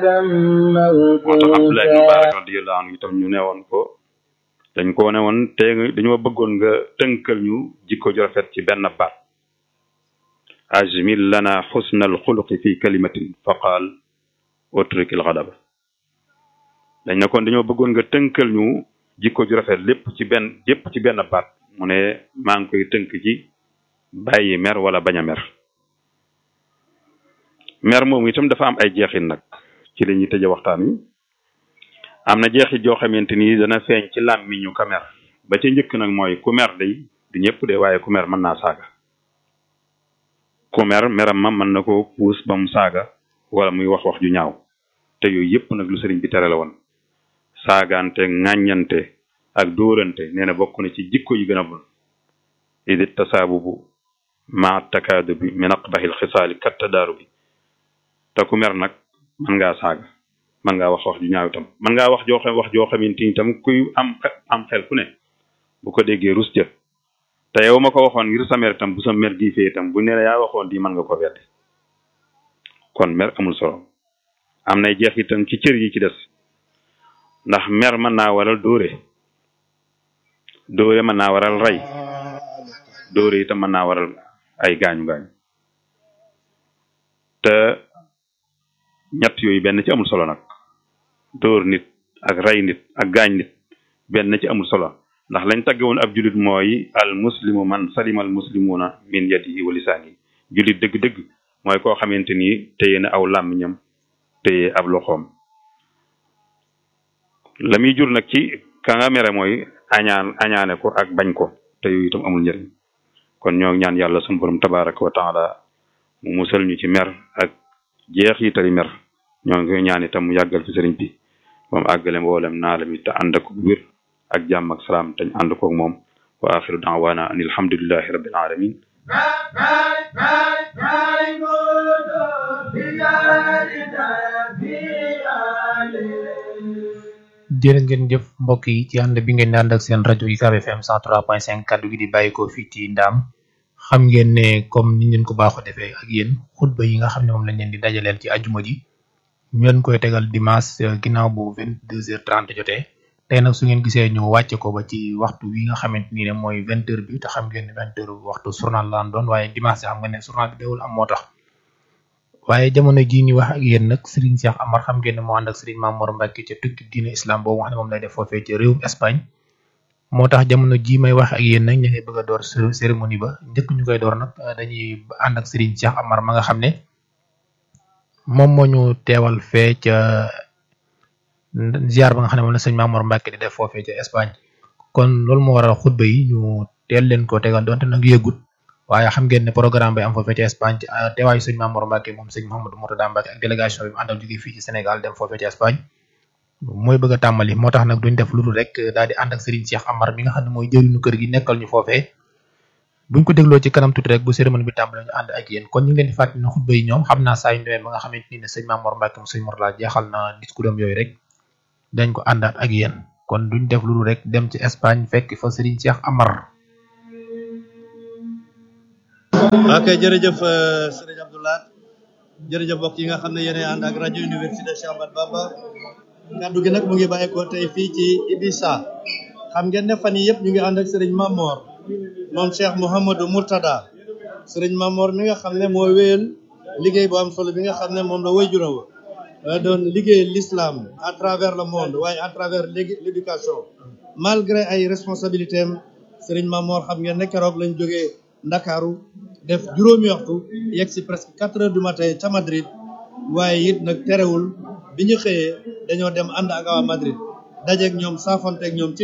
moo tax Abdullah ibn Mubarak radiyallahu anhu itam ñu ne woon ko dañ ko ne woon te dañoo bëggoon nga tënkal ñu jikko ju rafet ci benn baat ajmil lana xusna alxuluqi fi kalimatin fa qaal utruk alxadaba dañ ne kon dañoo bëggoon nga tënkal ñu jikko ju rafet lépp ci benn yépp ci benn baat mu ne maa ngi koy tënk ci bàyyi mer wala bañ a mer mer moom itam dafa am ay jeexit nag ci la ñuy tëje waxtaan wi am na jeexit joo xamante ni dana feeñ ci làmmiñu ka mer ba ca njëkk nag mooy ku mer day du ñëpp de waaye ku mer mën naa saaga ku mer meram ma mën na ko puus ba mu saaga wala muy wax wax ju ñaaw te yooyu yëpp nag lu sëriñ bi tere la woon saagaante ŋàññante ak dóorante nee na bokk na ci jikko yi gën a bon idi tasaabubu ma takaadu bi min aqbahil xisaali kattadaaru bi te ku mer nag mën ngaa saaga mën ngaa wax wax ju ñaaw itam mën ngaa wax joo xam wax joo xamante ni itam kuy am am xel ku ne bu ko déggee rus jë te yow ma ko waxoon ngir sa mer itam bu sa mer gi fee itam bu ne la yaa waxoon di mën nga ko weddi kon mer amul solo am nay jeex itam ci cër yi ci des ndax mer mën naa waral dóore dóore mën naa waral rey dóore itam mën naa waral ay gaañu gaañu te ñett yooyu benn ci amul solo nag dóor nit ak rey nit ak gaañ nit benn ci amul solo ndax lañ tagge woon ab julit mooy al muslimu man salima al muslimuna min yadihi wa lisaanihi julit dëgg-dëgg mooy koo xamante ni téye na aw làmmiñam téye ab loxoom la muy jur nag ci ka nga mere mooy añaan añaane ko ak bañ ko te yooyu itam amul njëriñ kon ñoo ñaan yàlla sunu borom tabaraka wa taala mu musal ñu ci mer ak jeex yi tali mer ñoo ngi ñaan itam mu yàggal fi sëriñ bi moom àggale mboolem naala mi te ànd ak wér ak jàmm ak salaam te ñu ànd koog moom wa axiru daawaana an alhamdulillahi rabbil alamin jërë ngeen jëf mbokk yi ci ànd bi ngeen di ànd ak seen rajo UCAB FM 103.5 kaddu gi di bàyyikoo fii ci ndaam xam ngeen ne comme ni ngeen ko baaxoo defee ak yéen xutba yi nga xam ne moom lañ leen di dajaleel ci ajuma ji ñu leen koy tegal dimanche ginnaaw bu 22h30 jotee tey nag su ngeen gisee ñu wàcce ko ba ci waxtu wi nga xamante ni ne mooy 20h bi te xam ngeen ne 20h waxtu journal laan doon waaye dimanche xam nga ne journal bi dawul am moo tax waaye jamono jii ñu wax ak yéen nag Serigne Cheikh Amar xam ngeen ne moo ànd ak Serigne Mamour Mbacke ca tukki diine islam boobu nga xam ne moom lay def foofee ca réewum Espagne moo tax jamono jii may wax ak yéen nag ñu ngi bëgg a door cérémonie ba njëkk ñu koy door nag dañuy ànd ak Serigne Cheikh Amar ma nga xam ne moom moo ñu teewal fee ca ziar ba nga xam ne moom la sëñ Mamour Mbacke di def foofee ca Espagne kon loolu moo waral xutba yi ñu teel leen ko tegal donte nag yëgut waaye xam ngeen ne programme bi am foofee ca Espagne teewaayu sëñ Mamour Mbacke moom sëñ Mouhamadou Mourtada Mbacke ak délégation bi mu àndal jógee fii ci Sénégal dem foofee ca Espagne mooy bëgg a tàmbali moo tax nag duñ def lu dul rek daal di ànd ak Serigne Cheikh Amar mi nga xam ne mooy jëriñu kër gi nekkal ñu foofee buñ ko dégloo ci kanam tuuti rek bu cérémonie bi tàmbali ñu ànd ak yéen kon ñu ngi leen di fàttali ne xutba yi ñoom xam naa saa yu demee ba nga xamante ni ne sëñ Mamour Mbacke mu sëñ Mourtada jeexal na discours am yooyu rek dañ ko àndaat ak yéen kon duñ def lu dul rek dem ci Espagne fekk fa Serigne Cheikh Amar ok jërëjëf sëriñ Abdoulaye jërëjëf mbokk yi nga xam ne yéen ànd ak rajo université Cheikh Ahmadou Bamba kaddu gi nag mu ngi bàyyeekoo tey fii ci Ibisa xam ngeen ne fan yii yëpp ñu ngi ànd ak sëriñ Mamor moom Cheikh Mouhamadou Mourtada sëriñ Mamor mi nga xam ne moo wéyal liggéey bu am solo bi nga xam ne moom la wayjuram wa doon liggéey l'islam à travers le monde waaye à travers l'éducation malgré ay responsabilités am sëriñ Mamor xam ngeen ne keroog lañ jógee Ndakaaru def juróomi waxtu yegg si presque quatre heures du matin ca Madrid waaye it nag terewul bi ñu xëyee dañoo dem ànd ak waa Madrid dajeeg ñoom saafonteeg ñoom ci